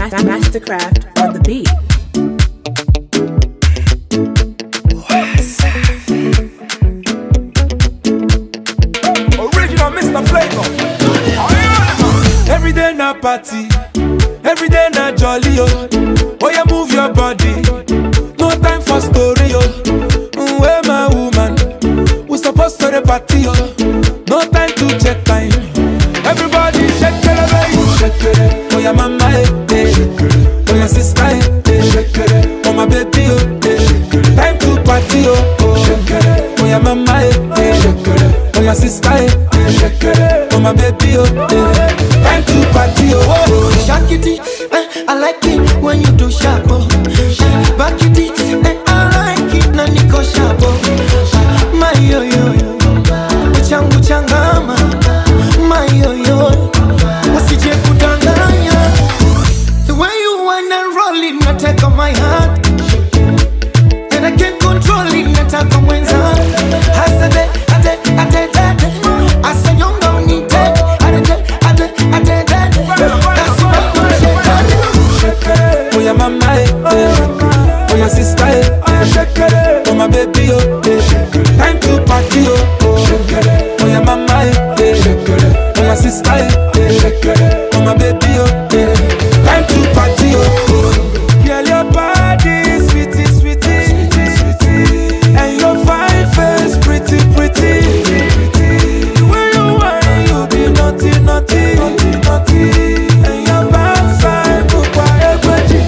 Mastercraft on the beat. Original Mr. Flavor. Every day na party, every day na jolly oh. Oh yeah, move your body. No time for story oh. Mm, Where my woman? We supposed to the party oh. No time to check time. Everybody shake it, baby. Shake it. Oh yeah, mama eh, eh. Oh yeah, sister eh, eh. Oh my baby oh. eh. Time to party oh. oh. Oh yeah, mama eh, eh. Oh my sister eh, eh. Oh my baby oh. eh. Time to party oh. oh. Shake it, eh, I like it when you do sharp. Oh. Back it, eh, I like it na niko sharp. Oh. My yo yo yo, changu changama. My yo yo, usije kudanganya. The way you wanna roll it, nataka my heart. And I can't control it, nataka mwenza. Hasade, ade, ade, ade. Asanyonga unite, ade, ade, ade, ade. That's what I'm saying. Oh yeah, mama eh, eh. Oh yeah, sister eh, eh. Oh my baby oh, eh. Time to party oh, oh. Oh yeah, mama eh, eh. Oh my sister eh, eh. Oh my baby oh, eh. Time to party oh, oh. Girl, your body sweetie, sweetie, sweetie, and your fine face pretty, pretty. The way you whine, you be naughty, naughty, naughty, naughty, and your backside bukwa egweji.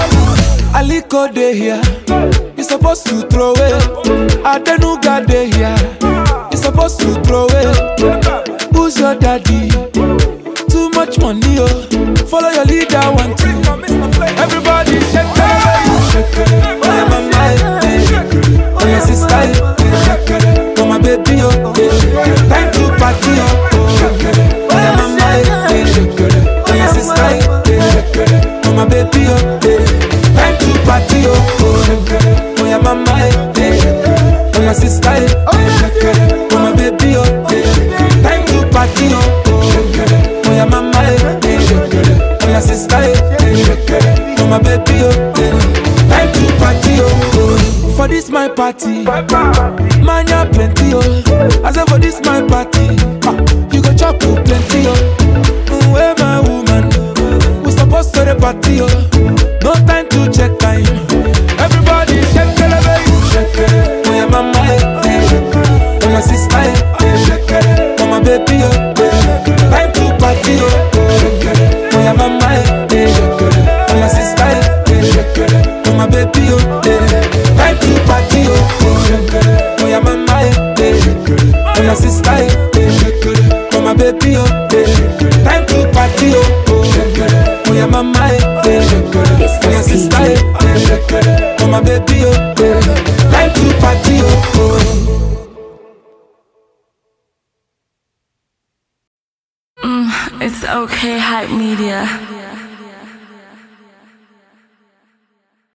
Aliko dey here, you supposed to throw it. Adenuga dey here, you supposed to throw it. Who's your daddy? Too much money, oh. Follow your leader, one two. Everybody shake it, shake it. Oh yeah, mama, eh, eh. oh yeah, sister, eh, eh. oh my baby, oh. eh. Time to party, oh. oh. Oh yeah, mama, eh, eh. oh yeah, sister, eh, eh. oh my baby, oh. eh. Time to party, oh. oh. Oh yeah, mama, eh, eh. oh yeah, sister, eh, eh. oh my baby, oh. eh. Time to party, oh. Oh yeah, mama, eh, eh. oh yeah, sister, eh, eh. oh my baby, oh. eh. Time to party, oh. oh. For this my party, man ya plenty, oh. I say for this my party, ah, you go chop oh, plenty, oh. Mm, Where my woman, we supposed to the party, oh. No time to check time. Everybody shake it, baby. Shake it. Oh yeah, mama, eh, eh. Oh my sister, eh, eh. Oh my baby, oh. eh. Time to party, oh. Oh yeah, mama, eh, eh. Oh my sister, eh, eh. Oh my baby, oh. eh. Time to party, oh. Oh yeah, mama, eh, eh. Oh my sister, eh, eh. Oh my baby, oh. eh. Time to party, oh. Oh yeah, mama, eh, eh. Oh yeah, sister, eh, eh. Oh my baby, oh. eh. Time to party, oh. It's okay, hype media.